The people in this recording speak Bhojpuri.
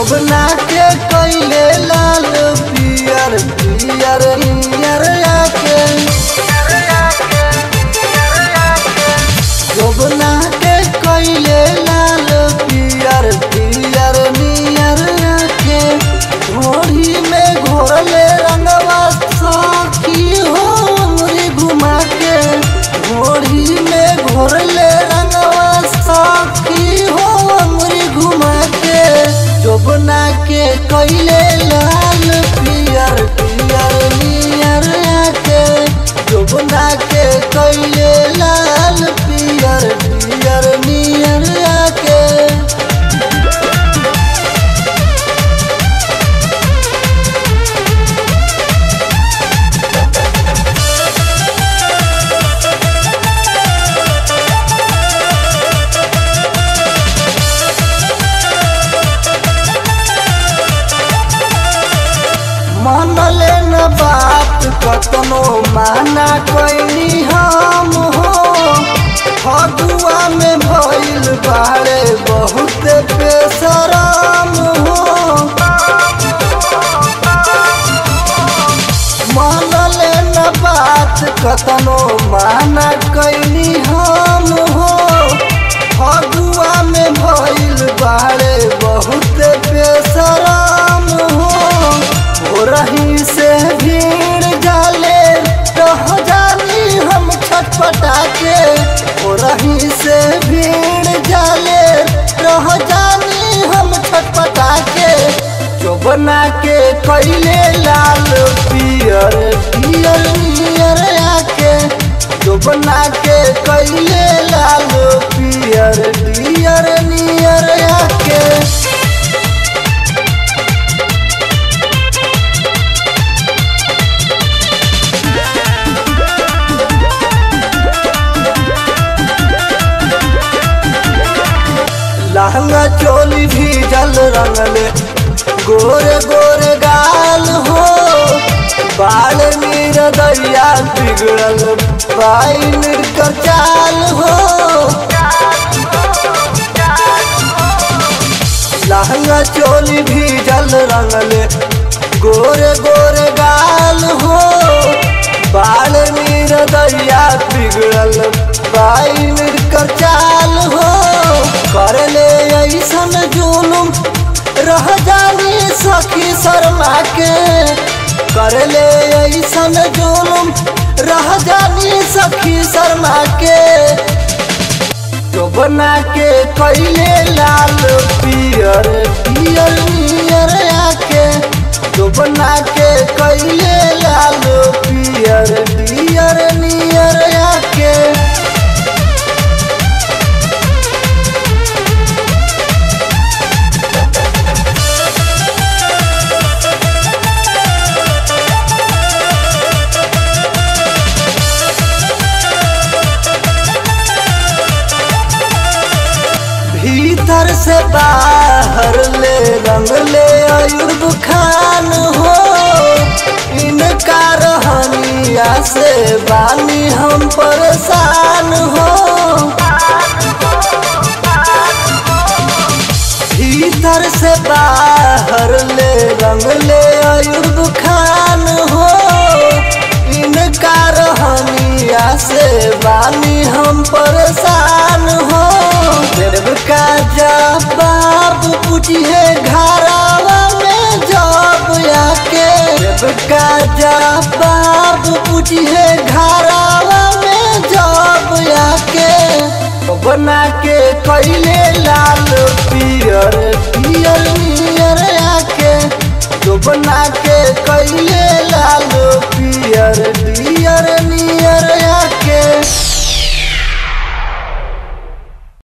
जोबना के कैले लाल पियर पियर नियर आके जोबना के कैले लाल पियर पियर नियर आके घोड़ी में घोरले रंगवा सखी हो उंगली घुमा के घोड़ी में घोरले रंगवा सखी हो उंगली घुमा के जोबना के कैले लाल पियर पियर नियर आके जोबना के कैले लाल पियर पियर नियर आके मानले न बात कतनो माना कैनी हम हो फगुआ में भइल बाड़े बहुत बेसराम हो मानले न बात कतनो माना कैनी हम हो फगुआ में भइल बाड़े बहुत बेसराम हो हो रही से भीड़ जाले रह जानी हम छटपटा के हो रही से भीड़ जाले रह जानी हम छटपटा के जो बना के कैले लाल पियर पियर नियर आके जो बना के कैले लाल पियर पियर नियर आके लहंगा चोली भी जल रंगले गोरे गोरे गाल हो बाल मीर दैया बिगड़ल बाई मिलकर चाल हो लहंगा चोली भी जल रंगले गोरे गोरे गाल हो बाल मीर दैया बिगड़ल बाई मिलकर चाल हो कर ले ऐसन जुलुम रह जानी सखी शर्मा के कर ले ऐसन जुलुम रह जानी सखी शर्मा के जो बना के कैले लाल पियर पियर नियर आके जो बना के कैले लाल पियर पियर नियर आके भीतर से बाहर ले रंग ले अयुब खान हो इनका रहनिया से बानी हम परेशान हो भीतर से बाहर ले रंग ले अयुब खान हो इनका रहनिया से बानी हम परेशान हो देव का जवाब पूछिए घरावा में जब आके देव का जवाब पूछिए घरावा में जब आके बना के कैले लाल पियर पियर नियर आके जो बना के कैले लाल पियर पियर नियर